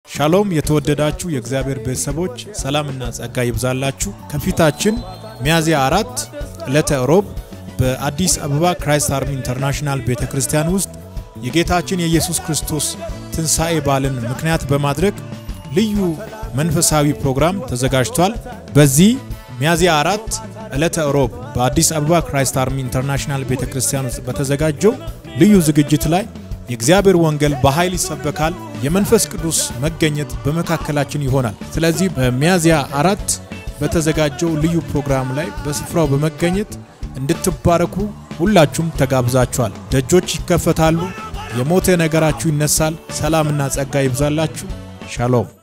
ሻሎም የተወደዳችሁ የእግዚአብሔር ቤተሰቦች ሰላምና ጸጋ ይብዛላችሁ። ከፊታችን ሚያዝያ አራት ዕለተ ሮብ በአዲስ አበባ ክራይስት አርሚ ኢንተርናሽናል ቤተ ክርስቲያን ውስጥ የጌታችን የኢየሱስ ክርስቶስ ትንሣኤ በዓልን ምክንያት በማድረግ ልዩ መንፈሳዊ ፕሮግራም ተዘጋጅቷል። በዚህ ሚያዝያ አራት ዕለተ ሮብ በአዲስ አበባ ክራይስት አርሚ ኢንተርናሽናል ቤተ ክርስቲያን ውስጥ በተዘጋጀው ልዩ ዝግጅት ላይ የእግዚአብሔር ወንጌል በኃይል ይሰበካል። የመንፈስ ቅዱስ መገኘት በመካከላችን ይሆናል። ስለዚህ በሚያዝያ አራት በተዘጋጀው ልዩ ፕሮግራም ላይ በስፍራው በመገኘት እንድትባረኩ ሁላችሁም ተጋብዛችኋል። ደጆች ይከፈታሉ። የሞተ ነገራችሁ ይነሳል። ሰላምና ጸጋ ይብዛላችሁ። ሻሎም